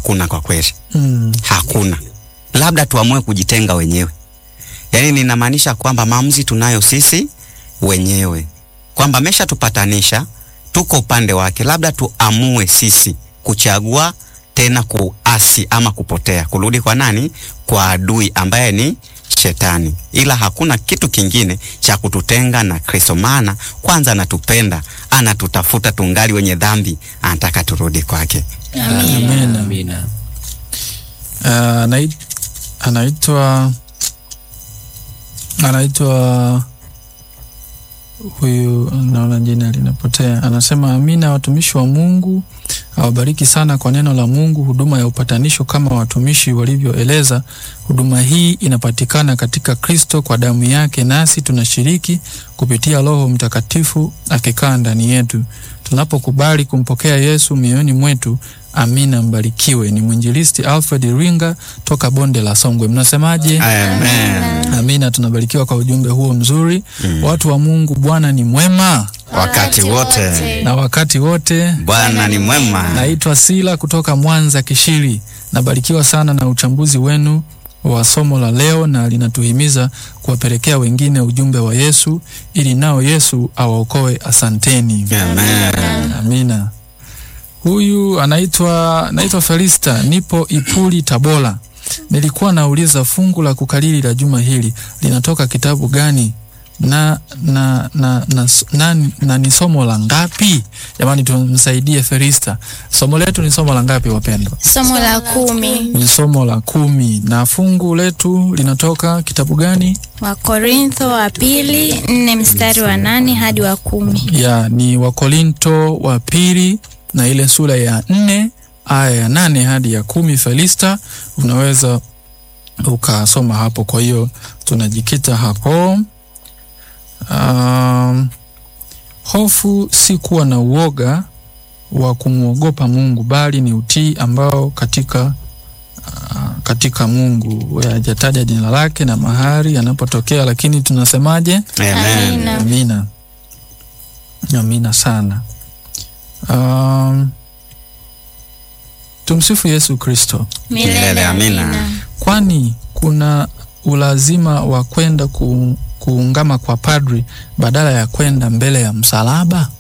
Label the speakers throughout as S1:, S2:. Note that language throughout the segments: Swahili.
S1: hakuna kwa kweli,
S2: Mm.
S1: hakuna. Labda tuamue kujitenga wenyewe. Yaani ninamaanisha kwamba maamuzi tunayo sisi wenyewe, kwamba ameshatupatanisha, tuko upande wake, labda tuamue sisi kuchagua tena kuasi ama kupotea, kurudi kwa nani? Kwa adui ambaye ni Shetani. Ila hakuna kitu kingine cha kututenga na Kristo, maana kwanza anatupenda, anatutafuta tungali wenye dhambi, anataka turudi kwake.
S2: Amen.
S3: Amina.
S2: Uh, anai- anaitwa anaitwa huyu, naona jina linapotea. Anasema amina, watumishi wa Mungu awabariki sana kwa neno la Mungu, huduma ya upatanisho kama watumishi walivyoeleza. Huduma hii inapatikana katika Kristo kwa damu yake, nasi tunashiriki kupitia Roho Mtakatifu akikaa ndani yetu. Tunapokubali kumpokea Yesu mioyoni mwetu, amina. Mbarikiwe. Ni mwinjilisti Alfred Ringa toka bonde la Songwe. Mnasemaje?
S1: Amen.
S2: Amina. Tunabarikiwa kwa ujumbe huo mzuri. Watu wa Mungu, Bwana ni mwema
S1: Wakati wote
S2: na wakati wote.
S1: Bwana ni mwema.
S2: Naitwa Sila kutoka Mwanza Kishiri. Nabarikiwa sana na uchambuzi wenu wa somo la leo, na linatuhimiza kuwapelekea wengine ujumbe wa Yesu ili nao Yesu awaokoe. Asanteni.
S1: Amen.
S2: Amina. Huyu anaitwa naitwa Felista, nipo Ipuli, Tabora. Nilikuwa nauliza fungu la kukalili la juma hili linatoka kitabu gani na na na na, na, na, na ni somo la ngapi? Jamani, tumsaidie Felista. Somo letu ni somo la ngapi wapendwa?
S4: Somo la kumi
S2: Ni somo la kumi, na fungu letu linatoka kitabu gani?
S4: Wakorintho wa pili nne mstari wa nane hadi wa kumi.
S2: ya ni Wakorinto wa pili na ile sura ya nne aya ya nane hadi ya kumi. Felista, unaweza ukasoma hapo. Kwa hiyo tunajikita hapo. Um, hofu si kuwa na uoga wa kumwogopa Mungu, bali ni utii ambao katika uh, katika Mungu hajataja jina lake na mahali yanapotokea, lakini tunasemaje?
S1: Amen.
S4: Amina.
S2: Amina, amina sana. Um, tumsifu Yesu Kristo.
S1: Milele amina.
S2: Kwani kuna ulazima wa kwenda ku, kuungama kwa padri badala ya kwenda mbele ya msalaba?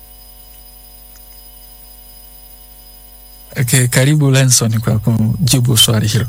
S2: Okay, karibu Lenson kwa kujibu swali hilo.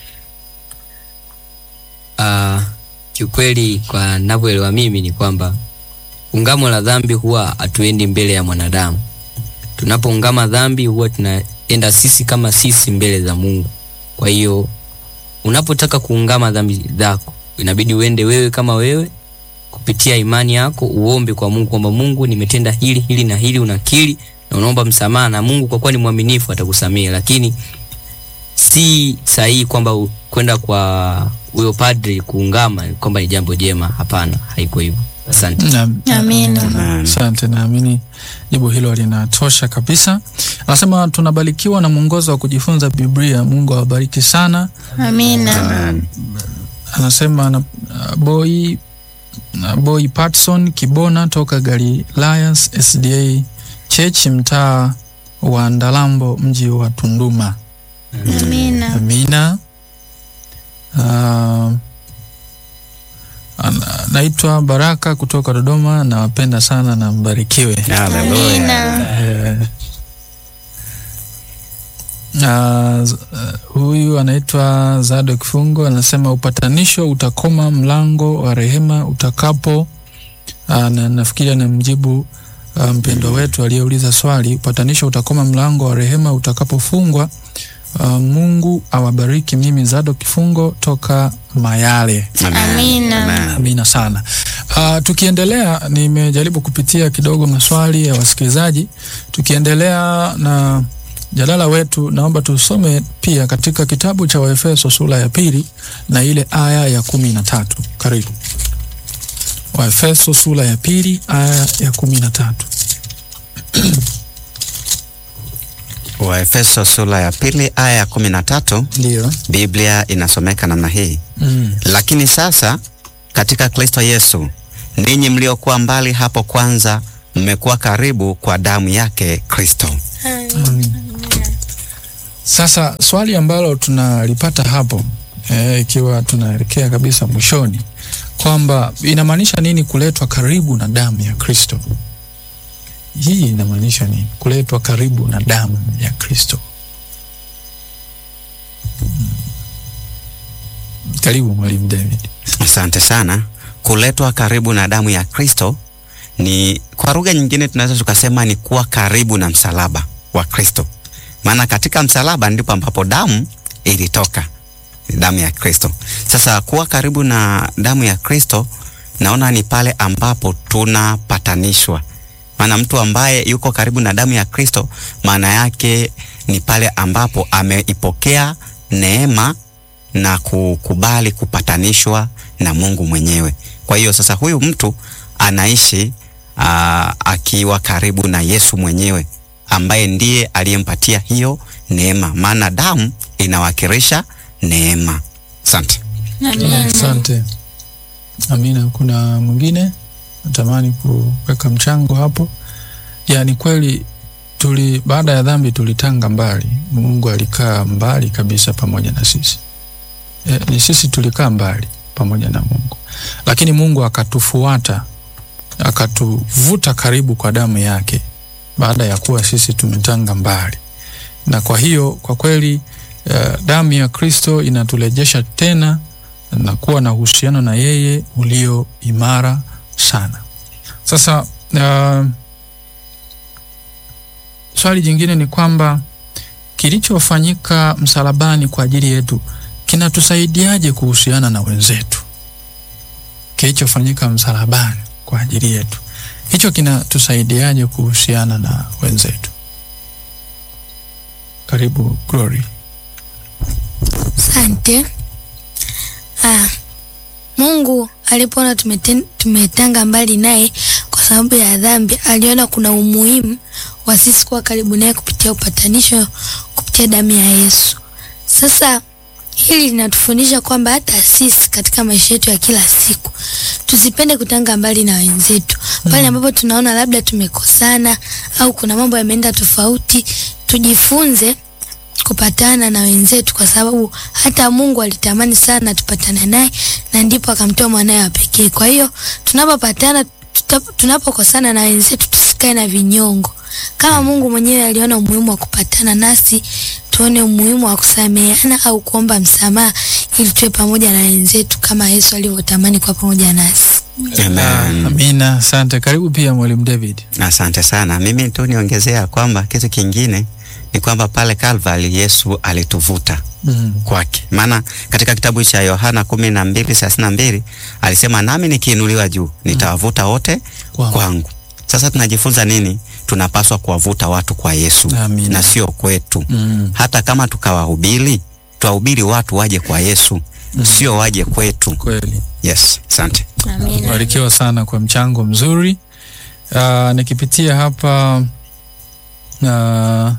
S3: Uh, kiukweli kwa navyoelewa mimi ni kwamba ungamo la dhambi huwa hatuendi mbele ya mwanadamu. Tunapoungama dhambi huwa tunaenda sisi kama sisi mbele za Mungu. Kwa hiyo unapotaka kuungama dhambi zako inabidi uende wewe kama wewe kupitia imani yako uombe kwa Mungu kwamba Mungu, nimetenda hili hili na hili, unakiri na unaomba msamaha, na Mungu kwa kuwa ni mwaminifu atakusamehe. Lakini si sahihi kwamba u- kwenda kwa huyo padri kuungama kwamba ni jambo jema. Hapana, haiko hivyo. Asante.
S2: Na-
S4: Amina.
S1: Amen.
S2: Asante, naamini jibu hilo linatosha kabisa. Anasema tunabarikiwa na mwongozo wa kujifunza Biblia. Mungu awabariki sana.
S4: Amina.
S1: Amen.
S2: Anasema na, uh, boy na boy Patson Kibona toka Galilayas SDA Church mtaa wa Ndalambo mji wa Tunduma.
S4: Amina.
S2: Amina. Uh, ana- naitwa Baraka kutoka Dodoma. Nawapenda sana na mbarikiwe.
S1: Haleluya.
S4: Amina.
S2: Eh, ah, z- eh, huyu anaitwa Zado Kifungo anasema upatanisho utakoma mlango wa rehema utakapo. ah, na nafikiri anamjibu ah, mpendwa wetu aliyeuliza swali. Upatanisho utakoma mlango wa rehema utakapofungwa. Ah, Mungu awabariki. Mimi Zado Kifungo toka Mayale.
S4: Amina.
S1: Amen.
S2: Amina sana. Uh, tukiendelea, nimejaribu kupitia kidogo maswali ya wasikilizaji. Tukiendelea na jadala wetu, naomba tusome pia katika kitabu cha Waefeso sura ya pili na ile aya ya kumi na tatu. Karibu. Waefeso sura ya pili aya ya kumi na tatu.
S1: Waefeso sura ya pili aya ya kumi na tatu
S2: Ndiyo.
S1: Biblia inasomeka namna hii:
S2: Mm.
S1: lakini sasa katika Kristo Yesu, ninyi mliokuwa mbali hapo kwanza, mmekuwa karibu kwa damu yake Kristo.
S2: Mm. Sasa swali ambalo tunalipata hapo eh, ikiwa tunaelekea kabisa mwishoni kwamba inamaanisha nini kuletwa karibu na damu ya Kristo? Hii inamaanisha nini kuletwa karibu na damu ya Kristo? Hmm. Karibu mwalimu David.
S1: Asante sana. Kuletwa karibu na damu ya Kristo ni kwa lugha nyingine tunaweza tukasema ni kuwa karibu na msalaba wa Kristo, maana katika msalaba ndipo ambapo damu ilitoka, damu ya Kristo. Sasa kuwa karibu na damu ya Kristo, naona ni pale ambapo tunapatanishwa. Maana mtu ambaye yuko karibu na damu ya Kristo, maana yake ni pale ambapo ameipokea neema na kukubali kupatanishwa na Mungu mwenyewe. Kwa hiyo sasa huyu mtu anaishi aa, akiwa karibu na Yesu mwenyewe ambaye ndiye aliyempatia hiyo neema, maana damu inawakilisha neema. Asante.
S2: Asante. Amina. Kuna mwingine natamani kuweka mchango hapo? Ya, ni kweli tuli baada ya dhambi tulitanga mbali. Mungu alikaa mbali kabisa pamoja na sisi. E, ni sisi tulikaa mbali pamoja na Mungu, lakini Mungu akatufuata akatuvuta karibu kwa damu yake baada ya kuwa sisi tumetanga mbali, na kwa hiyo kwa kweli uh, damu ya Kristo inaturejesha tena na kuwa na uhusiano na yeye ulio imara sana. Sasa uh, swali jingine ni kwamba kilichofanyika msalabani kwa ajili yetu kinatusaidiaje kuhusiana na wenzetu? Kilichofanyika msalabani kwa ajili yetu, hicho kinatusaidiaje kuhusiana na wenzetu? Karibu Glory.
S5: Asante. Ah, Mungu alipoona tumeten- tumetanga mbali naye kwa sababu ya dhambi, aliona kuna umuhimu wa sisi kuwa karibu naye kupitia upatanisho kupitia damu ya Yesu. Sasa hili linatufundisha kwamba hata sisi katika maisha yetu ya kila siku tusipende kutanga mbali na wenzetu pale ambapo tunaona labda tumekosana au kuna mambo yameenda tofauti, tujifunze kupatana na wenzetu, kwa sababu hata Mungu alitamani sana tupatane naye, na ndipo akamtoa mwanaye wa pekee. Kwa hiyo tunapopatana, tuta- tunapokosana na wenzetu, tusikae na vinyongo. Kama Mungu mwenyewe aliona umuhimu wa kupatana nasi, tuone umuhimu wa kusameheana au kuomba msamaha, ili tuwe pamoja na wenzetu kama Yesu alivyotamani kuwa pamoja nasi.
S1: Amen.
S2: Amina, asante. Karibu pia mwalimu David.
S1: Asante sana. Mimi tu niongezea kwamba kitu kingine ni kwamba pale Calvary Yesu alituvuta
S2: Mm.
S1: kwake, maana katika kitabu cha Yohana kumi na mbili thelathini na mbili alisema nami nikiinuliwa juu nitawavuta wote
S2: Kwangu.
S1: kwangu. Sasa tunajifunza nini? Tunapaswa kuwavuta watu kwa Yesu
S2: Amina.
S1: na sio kwetu.
S2: Mm.
S1: Hata kama tukawahubiri, tuwahubiri watu waje kwa Yesu, sio waje kwetu.
S2: Kweli.
S1: Yes, asante.
S4: Amina.
S2: Barikiwa sana kwa mchango mzuri. Uh, nikipitia hapa uh,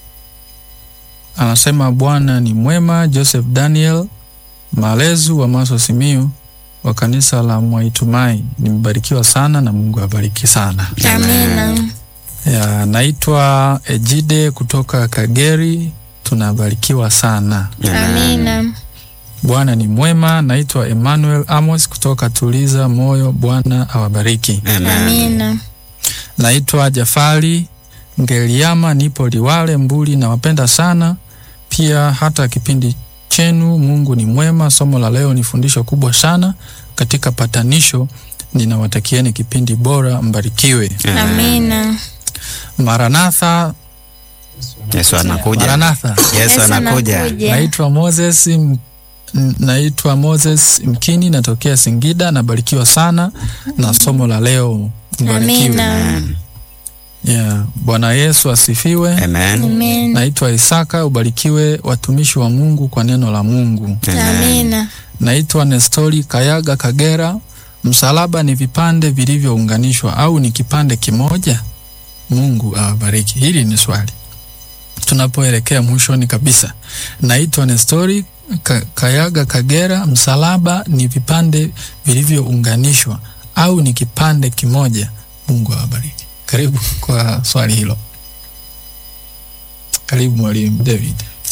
S2: anasema Bwana ni mwema. Joseph Daniel Malezu wa Maso Simiu wa kanisa la Mwaitumai, nimebarikiwa sana na Mungu abariki sana.
S4: Amina.
S2: Ya, naitwa Ejide kutoka Kageri, tunabarikiwa sana.
S4: Amina.
S2: Bwana ni mwema. Naitwa Emmanuel Amos kutoka Tuliza Moyo, Bwana awabariki.
S1: Amen.
S4: Amina.
S2: Naitwa Jafari Ngeliama, nipo Liwale Mbuli, nawapenda sana pia hata kipindi chenu. Mungu ni mwema. Somo la leo ni fundisho kubwa sana katika patanisho. Ninawatakieni kipindi bora, mbarikiwe.
S4: Amina.
S2: Maranatha,
S1: Yesu anakuja.
S2: Maranatha.
S1: Yesu anakuja.
S2: Naitwa Moses M- n- naitwa Moses Mkini, natokea Singida. Nabarikiwa sana na somo la leo, mbarikiwe.
S4: Amina.
S1: Amen.
S2: Yeah. Bwana Yesu asifiwe.
S1: Amen.
S4: Amen.
S2: Naitwa Isaka, ubarikiwe watumishi wa Mungu kwa neno la Mungu.
S4: Amina.
S2: Naitwa Nestori Kayaga Kagera. Msalaba ni vipande vilivyounganishwa au ni kipande kimoja? Mungu awabariki. Hili ni swali tunapoelekea mwishoni kabisa. Naitwa Nestori Ka Kayaga Kagera. Msalaba ni vipande vilivyounganishwa au ni kipande kimoja? Mungu awabariki. Karibu kwa swali hilo. Karibu mwalimu David.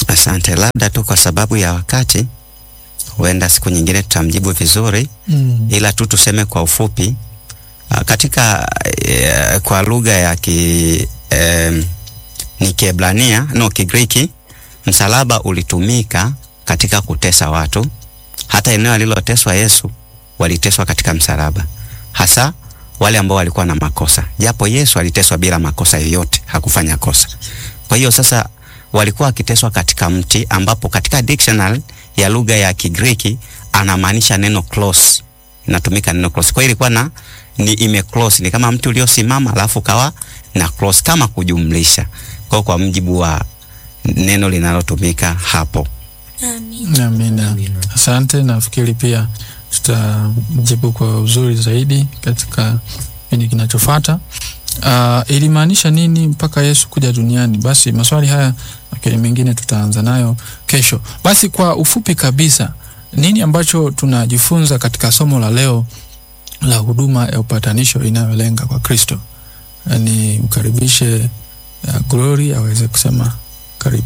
S1: Asante, labda tu kwa sababu ya wakati, huenda siku nyingine tutamjibu vizuri,
S2: Mm.
S1: ila tu tuseme kwa ufupi ah, katika eh, kwa lugha ya ki eh, ni Kiebrania no Kigiriki, msalaba ulitumika katika kutesa watu. Hata eneo aliloteswa Yesu waliteswa katika msalaba, hasa wale ambao walikuwa na makosa, japo Yesu aliteswa bila makosa yoyote, hakufanya kosa. Kwa hiyo sasa walikuwa wakiteswa katika mti, ambapo katika dictionary ya lugha ya Kigiriki anamaanisha neno close, inatumika neno close. Kwa hiyo ilikuwa na ni ime close, ni kama mti uliosimama alafu kawa na close, kama kujumlisha. Kwa hiyo kwa mjibu wa neno linalotumika hapo.
S2: Amina. Asante, nafikiri pia tutajibu kwa uzuri zaidi katika kipindi kinachofuata. Uh, ilimaanisha nini mpaka Yesu kuja duniani? Basi maswali haya lakini mengine tutaanza nayo kesho. Basi kwa ufupi kabisa, nini ambacho tunajifunza katika somo la leo la huduma ya upatanisho inayolenga kwa Kristo? Uh, ni mkaribishe uh, Glory aweze kusema karibu.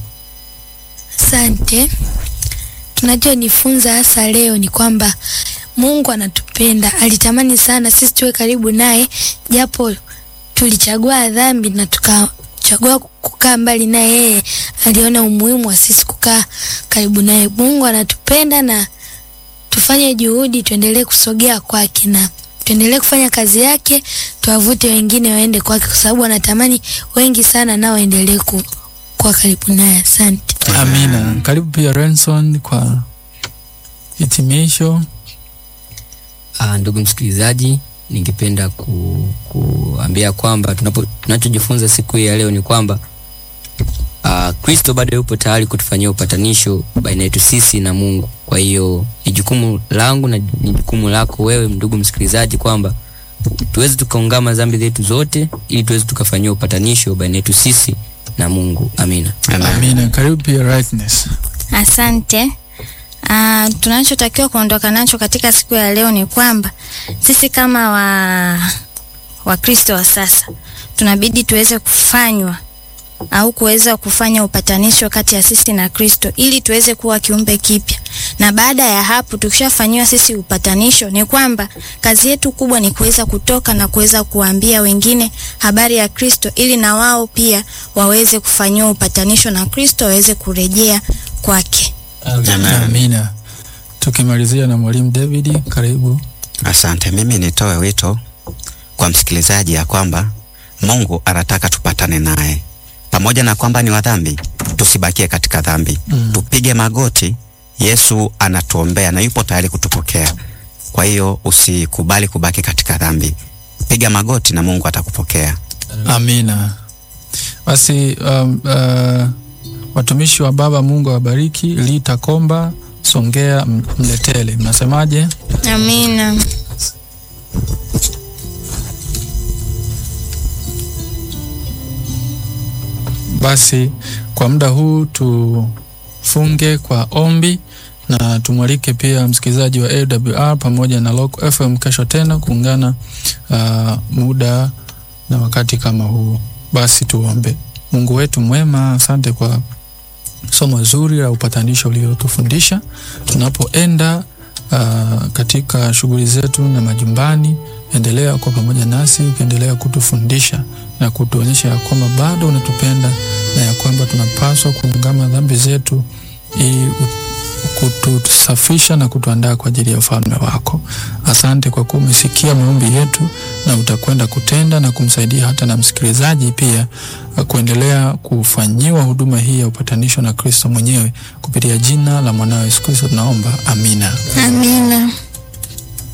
S5: Asante. Tunachojifunza hasa leo ni kwamba Mungu anatupenda, alitamani sana sisi tuwe karibu naye, japo tulichagua dhambi na tukachagua kukaa mbali naye. Yeye aliona umuhimu wa sisi kukaa karibu naye. Mungu anatupenda na tufanye juhudi, tuendelee kusogea kwake na tuendelee kufanya kazi yake, tuwavute wengine waende kwake, kwa sababu anatamani wengi sana nao waendelee ku, kuwa karibu naye. Asante.
S2: Amina. Karibu pia Renson kwa hitimisho.
S3: Ah, ndugu msikilizaji, ningependa ku, kuambia kwamba tunapo tunachojifunza siku hii ya leo ni kwamba ah, Kristo bado yupo tayari kutufanyia upatanisho baina yetu sisi na Mungu. Kwa hiyo ni jukumu langu na ni jukumu lako wewe ndugu msikilizaji kwamba tuweze tukaungama dhambi zetu zote ili tuweze tukafanyia upatanisho baina yetu sisi na Mungu. Amina.
S2: Amina. Karibu pia Rightness.
S4: Asante. Uh, tunachotakiwa kuondoka nacho katika siku ya leo ni kwamba sisi kama wa Wakristo wa sasa tunabidi tuweze kufanywa au kuweza kufanya upatanisho kati ya sisi na Kristo ili tuweze kuwa kiumbe kipya. Na baada ya hapo tukishafanyiwa sisi upatanisho, ni kwamba kazi yetu kubwa ni kuweza kutoka na kuweza kuambia wengine habari ya Kristo ili na wao pia waweze kufanyiwa upatanisho na Kristo waweze kurejea kwake.
S2: Amina. Tukimalizia na mwalimu David, karibu.
S1: Asante. Mimi nitoe wito kwa msikilizaji ya kwamba Mungu anataka tupatane naye, pamoja na kwamba ni wa dhambi, tusibakie katika dhambi
S2: Mm.
S1: tupige magoti. Yesu anatuombea na yupo tayari kutupokea. Kwa hiyo usikubali kubaki katika dhambi, piga magoti na Mungu atakupokea.
S2: Amina. Basi um, uh, watumishi wa Baba, Mungu awabariki. Lita Komba, Songea, M- Mletele, mnasemaje?
S4: Amina.
S2: Basi kwa muda huu tufunge kwa ombi na tumwalike pia msikilizaji wa AWR pamoja na Local FM kesho tena kuungana uh, muda na wakati kama huu. Basi tuombe. Mungu wetu mwema, asante kwa somo zuri la upatanisho uliotufundisha tunapoenda uh, katika shughuli zetu na majumbani. Endelea kuwa pamoja nasi, ukiendelea kutufundisha na kutuonyesha ya kwamba bado unatupenda na ya kwamba tunapaswa kuungama dhambi zetu ili kutusafisha na kutuandaa kwa ajili ya ufalme wako. Asante kwa kuwa umesikia maombi yetu na utakwenda kutenda na kumsaidia hata na msikilizaji pia uh, kuendelea kufanyiwa huduma hii ya upatanisho na Kristo mwenyewe kupitia jina la mwanawe Yesu Kristo tunaomba, amina.
S4: Amina.